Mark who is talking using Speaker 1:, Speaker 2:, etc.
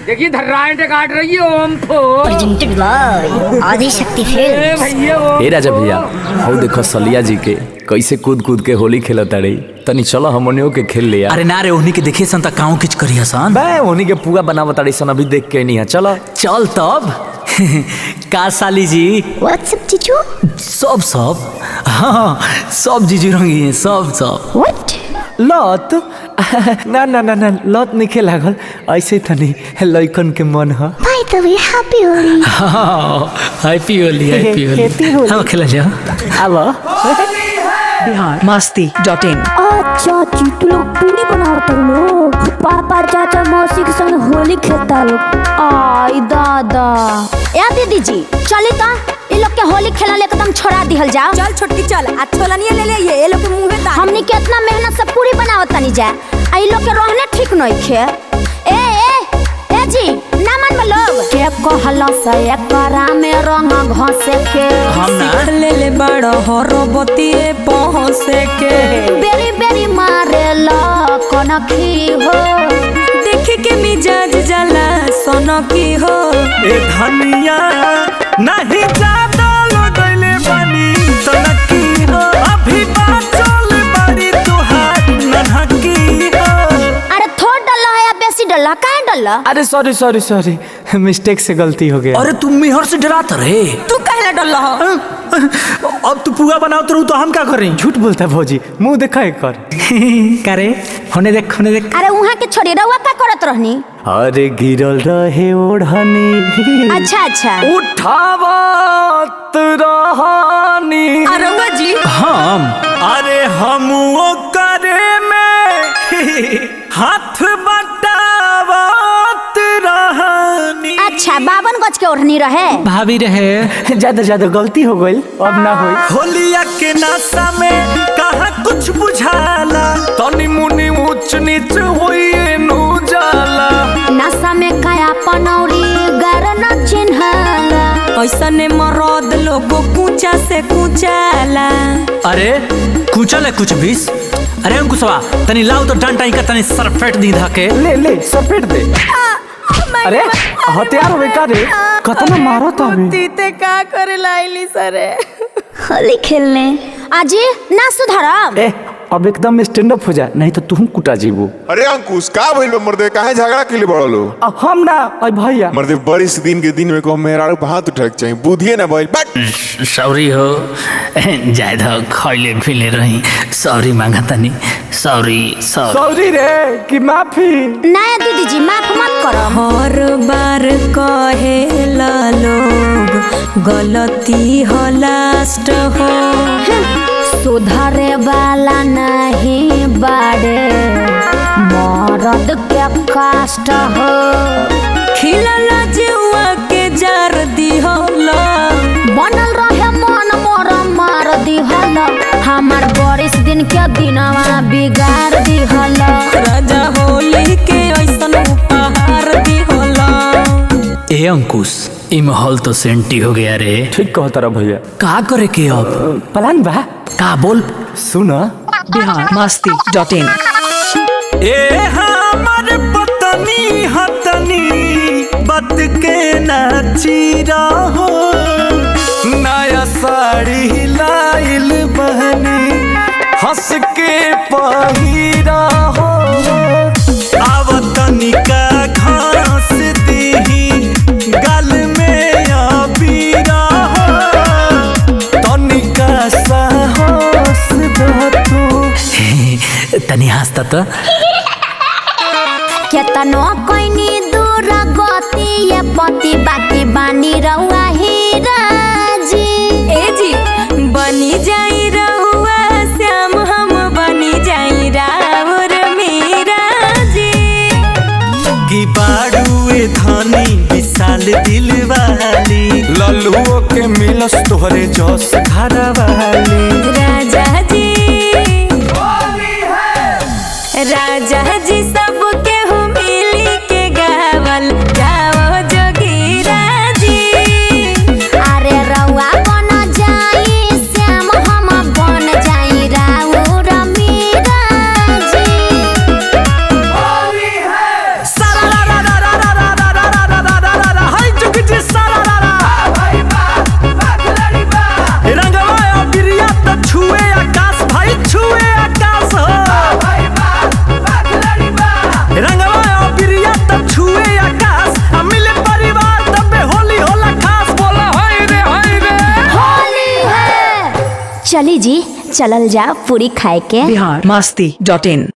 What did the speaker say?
Speaker 1: देखिए धर्राएं काट रही है ओम फो
Speaker 2: presented by Adi Shakti
Speaker 1: A
Speaker 2: Films.
Speaker 1: भैया ओम
Speaker 3: ए राजा भैया हौ देखो सलिया जी के कैसे कूद कूद के होली खेलता रही तनी चलो हमनियो के खेल लिया
Speaker 4: अरे ना रे उन्हीं के देखिए सन त काऊ किच करिया सन
Speaker 3: बे उन्हीं के पूरा बनावत ताड़ी सन अभी देख के नहीं है चलो
Speaker 4: चल तब का साली जी
Speaker 2: What's up, Chichu?
Speaker 4: सब सब हाँ सब जीजू रंगी है सब सब
Speaker 2: What?
Speaker 3: लत ना ना ना ना लत नहीं खेला लागल ऐसे तनी लइकन के मन ह
Speaker 2: By the way, happy Holi.
Speaker 4: Happy Holi happy
Speaker 3: Happy
Speaker 4: Holi
Speaker 3: Holi.
Speaker 4: हम खेला जा
Speaker 3: आवा
Speaker 5: बिहार मस्ती डॉट इन
Speaker 6: अच्छा चीटू लोग पूरी बनावता लोग पापा चाचा मौसी के संग होली खेलता लोग आई दादा
Speaker 2: या दीदी जी चली ता इ लोग के होली खेलल एकदम छोड़ा दिहल जाओ
Speaker 7: चल छोटकी चल आ छोलनिया ले ले ये ये लोग के मुंह में दाल
Speaker 2: हमनी के इतना मेहनत से पूरी बनावत तनी जा आ इ लोग के रहने ठीक नहीं खे ए ए ए जी ना मन लोग के कहला से एकरा में रंग घसे के
Speaker 4: हम ना
Speaker 7: ले ले बड़ हरो बतिए पहुंचे के
Speaker 2: बेरी बेरी मारे ला कनखी हो
Speaker 7: देख के मिजाज जला सोनो की हो
Speaker 4: ए धनिया नहीं ज्यादा लगैले बनी तनकी हो अभी बाचल बड़ी तुहार ननकी हो
Speaker 2: अरे थोड़ डल्ला है या बेसी डल्ला काहे डल्ला
Speaker 3: अरे सॉरी सॉरी सॉरी मिस्टेक से गलती हो गया
Speaker 4: अरे तुम मिहर से डरात रहे
Speaker 7: तू कहला डल्ला हो
Speaker 4: अब तू पुआ बनावत रहू तो हम का करें
Speaker 3: झूठ बोलता है भौजी मुंह देखा एक कर
Speaker 4: करे होने देख होने देख
Speaker 2: अरे वहाँ के छोड़ी रहुआ का करत रहनी
Speaker 3: अरे गिरल रहे ओढ़नी
Speaker 2: अच्छा अच्छा
Speaker 3: उठावत रहनी
Speaker 7: अरंगा जी
Speaker 4: हम अरे हम वो करे में हाथ बटावत रहनी
Speaker 2: अच्छा बावन गज के ओढ़नी रहे
Speaker 4: भाभी रहे
Speaker 3: ज्यादा ज्यादा गलती हो गई अब ना होई
Speaker 4: होलिया के नासा में कहा कुछ बुझाला तनी मुनी ऊंच नीच होइए नु जाला
Speaker 2: नशा में काया पनौरी गर न चिन्हाला
Speaker 7: ऐसा ने मरद लोगो कूचा से कूचाला
Speaker 4: अरे कुचल है कुछ बीस अरे अंकुशवा तनी लाओ तो डंटा का तनी सरफेट दी धाके
Speaker 3: ले ले सपेट दे अरे हथियार होवे का रे कतना मारो तो अभी
Speaker 7: तीते का करे लाइली सरे
Speaker 2: होली खेलने आजी ना सुधारब
Speaker 3: ए अब एकदम स्टैंड अप हो जा नहीं तो तू कुटा जीबू
Speaker 8: अरे अंकुश का भइल बा मर्दे काहे झगड़ा के लिए बड़लो
Speaker 3: अब हम ना अरे भैया
Speaker 8: मर्दे बरिस दिन के दिन में को मेहरारू पे हाथ उठक चाहिए बुधिए ना भइल बट
Speaker 4: सॉरी हो ज्यादा खैले फिले रही सॉरी मांगा तनी सॉरी सॉरी
Speaker 3: सॉरी रे कि माफी
Speaker 2: नया दीदी जी माफ मत करो
Speaker 7: हर बार कहेला लोग गलती हो लास्ट हो
Speaker 2: सुधरे वाला नहीं बाड़े मरद के कष्ट हो
Speaker 7: खिलल जुआ के जार दी होला
Speaker 2: बनल रहे मन मोर मार दिहल हमार बरिस दिन के दिनवा बिगाड़ दिहल
Speaker 7: राजा होली के ऐसन उपहार दी होला
Speaker 4: ए अंकुश ई माहौल तो सेंटी हो गया रे
Speaker 3: ठीक कहता रहा भैया
Speaker 4: का करे के अब
Speaker 3: प्लान बा
Speaker 4: का बोल
Speaker 3: सुन
Speaker 5: बिहार मस्ती डॉट इन
Speaker 4: ए हमर पतनी हतनी बत के नाची रहो नया साड़ी लाइल बहनी हंस के पहिरा हो आवतनी का घास दीही गल में अबीरा हो तनिका साहस दो तू तनी हंसता तो
Speaker 2: केतनो कोइनी दूर गति ये पति बाकी बानी रहुआ हीरा जी
Speaker 7: ए जी बनी जाई रहुआ श्याम हम बनी जाई रावर मीरा जी
Speaker 4: की बाड़ुए धनी विशाल दिल वाली लल्लुओ के मिलस तोहरे जस घर वाली
Speaker 7: राजा जी राजा जी सबके हो मिली के गावल जाओ जोगीरा जी
Speaker 2: अरे रहुआ बन जाई श्याम हम बन जाई राउर मीरा जी
Speaker 4: सारा रा रा रा रा रा रा रा
Speaker 2: चली जी चलल जा पूरी खाए के
Speaker 5: बिहार मस्ती डॉट इन